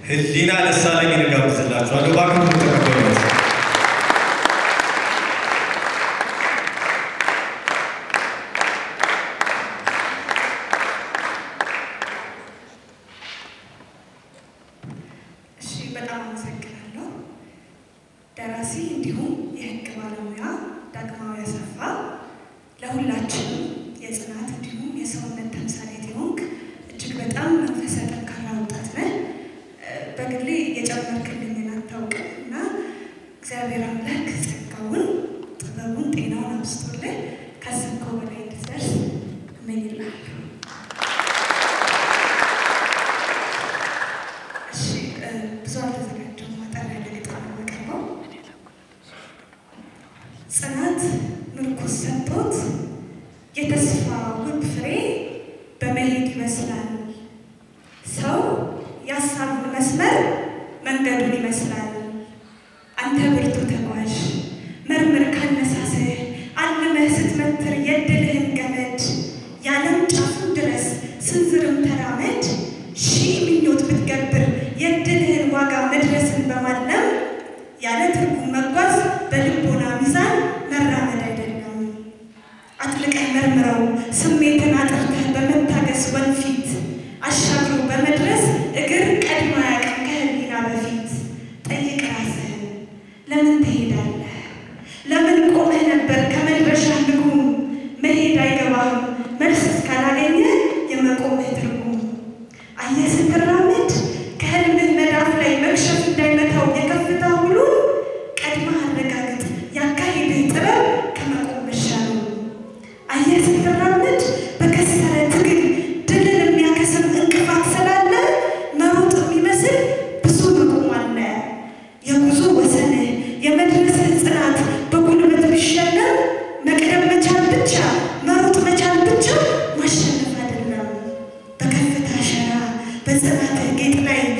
ህሊና ደሳለኝን እጋብዝላችኋለሁ። እባክህ ተቀበሉት። እሺ በጣም አመሰግናለሁ። ደራሲ እንዲሁም የህግ ባለሙያ ዳግማዊ አሰፋ ለሁላችንም የጽናት እንዲሁም የሰውነት ተምሳሌት የሆንክ እጅግ በጣም መንፈሰ ጠንካራ ወጣት ነህ። እ፣ በግሌ የጨመርክልኝን አታውቅም እና እግዚአብሔር አምላክ ጸጋውን፣ ጥበቡን፣ ጤናውን አብስቶልህ ካሰብከው በላይ እንድትደርስ እመኝልሃለሁ። እሺ እ፣ ብዙ አልተዘጋጀሁም። አጠር ያለ ግጥም ነው የማቀርበው። ጽናት ምርኩስ ሰጥቶት የተስፋ ውብ ፍሬ በመሄድ ይመስላል። ሰው የሀሳቡን መስመር መንገዱን ይመስላል። አንተ ብርቱ ተጓዥ መርምር ካነሳስህ አልመህ ስትመትር የድልህን ገመድ የዓለም ጫፉን ድረስ ስንዝርም ተራመድ ሺህ ምኞት ብትገብር የድልህን ዋጋ መድረስን በማለም ያለ ትርጉም መጓዝ በልቦና ሚዛን መራመድ አይደለም። አጥልቀህ መርምረው ስሜትን አጥርተህ በመታገስ ወንፊት አሻግሮ በመድረስ እግር ቀድሞ ያቅም ከህሊና በፊት ጠይቅ ራስህን ለምን ትሄዳለህ? ለምን ቆመህ ነበር ከመድረሻ ንጉም? መሄድ አይገባህም መልስ እስካላገኘ የመቆምህ ትርጉም አየህ ስትራመድ ከህልምህ መዳፍ ላይ መክሸፍ እንዳይመታው የከፍታ ሁሉን ቀድመህ አረጋግጥ ያካሄድህ ጥበብ ከመቆም መሻሉ አየህ ስትራመድ በከሰረ ትግል ድልን የሚያከስም እንቅፋት ስላለ መሮጥ የሚመስል ብዙ መቆም አለ። የጉዞ ወሰንህ የመድረስህ ጽናት በጉልበት ቢሸለም መቅደም መቻል ብቻ መሮጥ መቻል ብቻ ማሸነፍ አይደለም። በከፍታ ሸራ በጽናትህ ጌጥ ላይ